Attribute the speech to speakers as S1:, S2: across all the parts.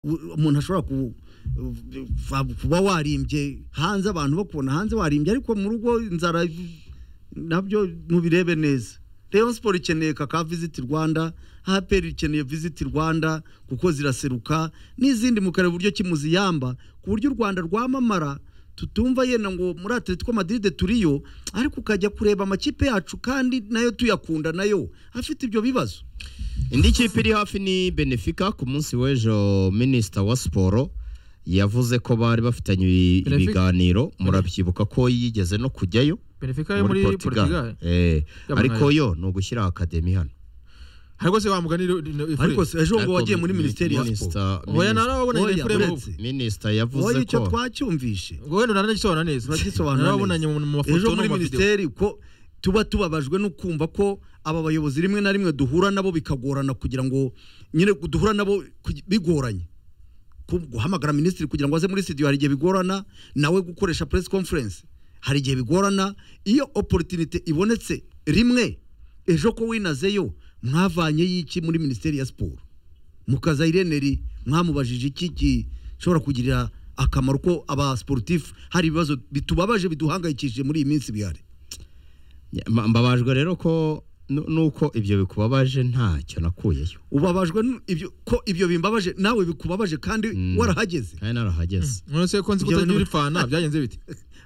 S1: u- umuntu ashobora ku- va- kuba warimbye hanze abantu bakubona hanze warimbye ariko mu rugo inzara nabyo mubirebe neza Rayon Sport ikeneye kaka Visit Rwanda APR ikeneye Visit Rwanda kuko ziraseruka n'izindi mu karere buryo kimuziyamba ku buryo u Rwanda rwamamara tutumva yenda ngo muri Atletico Madrid turiyo ariko ukajya kureba amakipe yacu kandi nayo tuyakunda nayo afite ibyo bibazo
S2: indi kipe iri hafi ni benefica ku munsi w'ejo minisita wa siporo yavuze ko bari bafitanye ibi-
S3: Benfica.
S2: ibiganiro murabyibuka ko yigeze no kujyayo
S3: benefika yo muri portugal
S2: Eh,
S3: Yabahaye.
S2: ariko yo ni ugushyira akademi hano
S3: hari rwose wamugani
S1: ariko se ejo ngo
S2: Ariko
S1: wagiye muri
S2: mi-
S1: minisiteri ya siporo
S2: minisita-
S3: oya
S2: minisita-
S3: narababonanye
S1: Oya,
S3: n'ifuremu
S1: uretse.
S2: minisita
S1: wowe
S2: yavuze
S1: icyo
S2: ko
S1: twacyumvishe
S3: ubwo wenda unanagisobanura neza
S1: Uragisobanura
S3: narababonanye
S1: neza.
S3: mu mu
S1: ejo
S3: mafoto no
S1: muri
S3: mu mavideo
S1: minisiteri ko tuba tubabajwe no kumva ko aba bayobozi rimwe na rimwe duhura nabo bikagorana kugira ngo nyine duhura nabo kugi- bigoranye Ku- guhamagara minisitiri kugira ngo aze muri studio hari igihe bigorana nawe gukoresha press conference hari igihe bigorana iyo opportunity ibonetse rimwe ejo ko winazeyo mwavanye y'iki muri minisiteri ya siporo mukaza ireneri mwamubajije iki gishobora kugirira akamaro ko aba sportif hari ibibazo bitubabaje biduhangayikishije muri iyi minsi bihari
S2: Ma- mbabajwe rero ko nu- nuko ibyo bikubabaje ntacyo nakuyeyo
S1: ubabajwe n- ibyo ko ibyo bimbabaje nawe bikubabaje kandi
S2: Mm.
S1: warahageze
S2: kandi narahageze
S3: nonese ko nzi ko
S1: Ibyo
S3: utagira
S1: bintu-
S3: ifana byagenze bite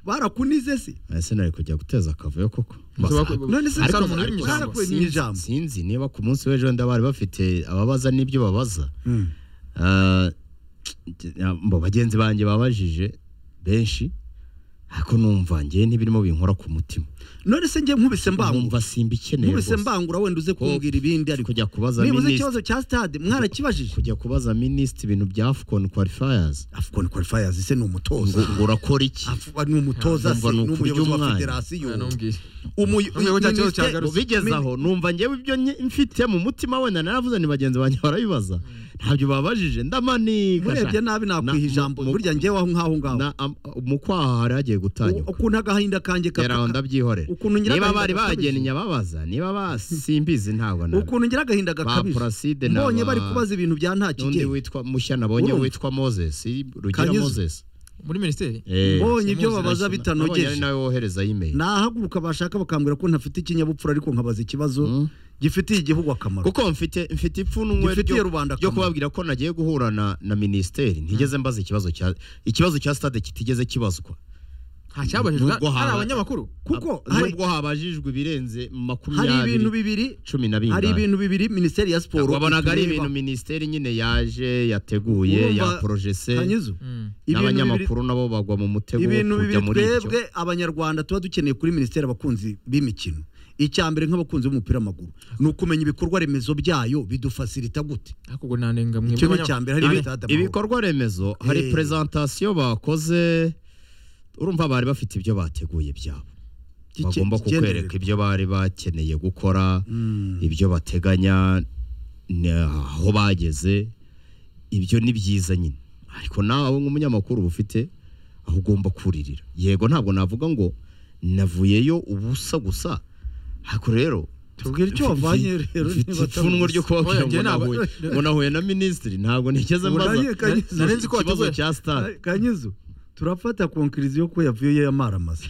S1: barakunize se
S2: Eh, sinari kujya guteza akavuyo koko
S3: Nshobora ku-
S1: none se
S3: Ariko-
S1: Salomo,
S3: ariko-
S1: barakuye
S2: Sinzi-
S1: n'ijambo
S2: sinzi niba ku munsi w'ejo wenda bari bafite ababaza n'ibyo babaza
S1: Mm.
S2: Ah, mu bagenzi banjye babajije benshi ariko numva njye n'ibirimo binkora ku mutima
S1: none se njye nkubise mbangura
S2: numva simba ikeneye
S1: nkubise
S2: rwose.
S1: mbangura wenda uze
S2: Ko-
S1: kumbwira ibindi ariko
S2: kujya kubaza
S1: niba uzi
S2: minisitiri
S1: ikibazo cya stade mwarakibajije
S2: kujya kubaza minisitiri ibintu bya afcon qualifiers
S1: afcon qualifiers se ni umutoza
S2: ngo ngo urakora iki
S1: Afu- ni umutoza se
S2: Numva
S1: ni
S2: ni ukurya
S1: umuyobozi wa
S2: umwana.
S1: federasiyo
S3: Oya, ntumbwire.
S1: Umuyo-
S3: Ntumbwire ko cya kibazo
S1: minisiteri-
S3: cyagaruka.
S2: ubigeze
S1: Min-
S2: aho numva njyewe ibyo nye- mfite mu mutima wenda naravuze ni bagenzi banjye barabibaza ntabyo babajije ndamanika
S1: urebye nabi nakwiha
S2: Na-
S1: ijambo
S2: mu-
S1: burya njyewe aho ngaho ngaho
S2: Na- am- mu kwaha hari hagiye
S1: U-
S2: gutanyuka
S1: ukuntu agahinda kanjye
S2: rero aho ndabyihorera
S1: ukuntu ngira
S2: niba
S1: agahinda
S2: bari
S1: gakabije.
S2: bagennye ababaza niba basimbizi ntabwo nabi
S1: ukuntu ngira agahinda
S2: ba
S1: gakabije
S2: Placide na
S1: mbonye
S2: ba-
S1: bari kubaza ibintu bya nta
S2: n'undi
S1: kigero
S2: witwa mushya nabonye
S1: Urumva?
S2: witwa moses si rugira
S1: Kanyuze.
S2: moses
S3: muri minisiteri
S2: Eh,
S1: mbonye
S3: Eh,
S1: ibyo
S3: simuzi
S1: babaza
S3: nashina.
S2: nabonye ari
S1: bitanogeje
S2: nawe wohereza email
S1: nahaguruka bashaka bakambwira ko ntafite ikinyabupfura ariko nkabaza ikibazo
S2: Mm.
S1: gifitiye igihugu akamaro
S2: kuko mfite mfite ipfunwe
S1: Gifitiye
S2: ryo-
S1: rubanda
S2: ryo
S1: akamaro.
S2: kubabwira ko nagiye guhura na na minisiteri ntigeze mbaza ikibazo cya ikibazo cya stade kitigeze kibazwa
S3: ntacyabajijwe
S2: Nubwo
S3: hari
S2: haba-
S3: abanyamakuru
S1: kuko
S2: Ab-
S1: hari
S2: nubwo habajijwe ibirenze
S1: hari ibintu
S2: makumyabiri
S1: bibiri
S2: cumi na
S1: hari
S2: bingahe
S1: ibintu bibiri minisiteri ya siporo
S2: wabonaga ari
S1: itureba.
S2: ibintu minisiteri nyine yaje yateguye
S1: Urumva,
S2: ya porojese
S1: Kanyizo,
S3: Mm.
S1: ibintu bibiri
S2: n'abanyamakuru nabo bagwa mu mutego wo
S1: ibintu
S2: kujya
S1: bibiri
S2: muri ibyo
S1: twebwe abanyarwanda tuba dukeneye kuri minisiteri abakunzi b'imikino icya mbere nk'abakunzi b'umupira w'amaguru ni ukumenya ibikorwa remezo byayo bidufasirita gute
S3: ariko ubwo nanenga mwe
S1: icyo ni
S3: abanyamakuru.
S1: icya mbere hari
S2: Ibi-
S1: stade amahoro.
S2: ibikorwa remezo hari
S1: Eh.
S2: prezantasiyo bakoze urumva bari bafite ibyo bateguye byabo
S1: Kike-
S2: bagomba
S1: kigenderere.
S2: kukwereka ibyo bari bakeneye gukora
S1: Mm.
S2: ibyo bateganya ni- aho bageze ibyo ni byiza nyine ariko nawe nk'umunyamakuru uba ufite aho ugomba kuririra yego ntabwo navuga ngo navuyeyo ubusa gusa ariko rero
S1: tubwire icyo wavanye rero
S2: mfite
S1: niba
S2: ipfunwe ryo kubabwira
S3: Oya,
S2: ngo
S3: njye ntabwo-
S2: nahuye ngo nahuye na minisitiri ntabwo nigeze mbaza
S1: Urangiye, Kanyizo.
S2: ikibazo-
S3: Nari nzi ko
S2: ikibazo
S3: wateguye.
S2: cya stade
S1: kanyizo turafata konkiriziyo ko yavuye yamaramasa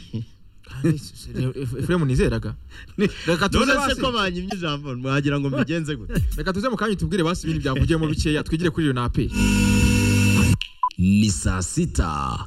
S3: Kandi se- se- Efe- efuremu nizeraga
S1: Ni-
S3: reka tuze
S2: none se
S3: basi
S2: ko banyimye ijambo mwagira ngo mbigenze gute
S3: reka tuze mu kanya tubwire basi ibintu byavugiyemo bikeya twigire kuri iyo napi
S4: ni saa sita